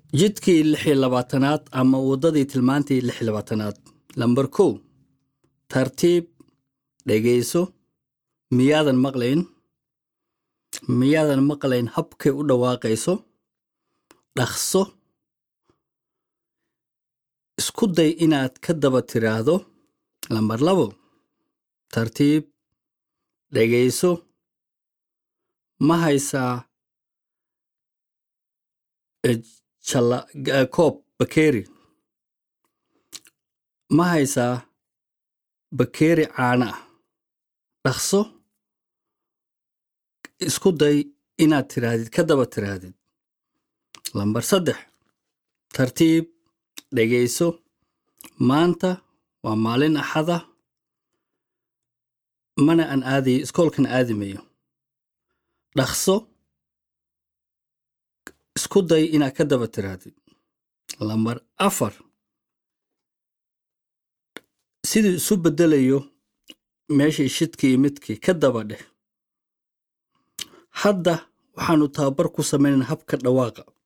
jidkii lix iyo labaatanaad ama waddadii tilmaantii lix iyo labaatanaad lambar kow tartiib dhegayso miyaadan maqlayn miyaadan maqlayn habkay u dhawaaqayso dhaqso isku day inaad ka daba tiraahdo lambar labo tartiib dhegayso ma haysaa koob bakeeri ma haysaa bakeeri caana ah dhaqso isku day inaad tiraahdid ka daba tiraahdid lambar saddex tartiib dhegayso maanta waa maalin axada mana aan aadayo iskoolkan aadimayo dhaqso isku day inaad ka daba tirahdid lambar afar siduu isu beddelayo meeshii shidkii midkii ka daba dheh hadda waxaannu tababar ku samaynayna habka dhawaaqa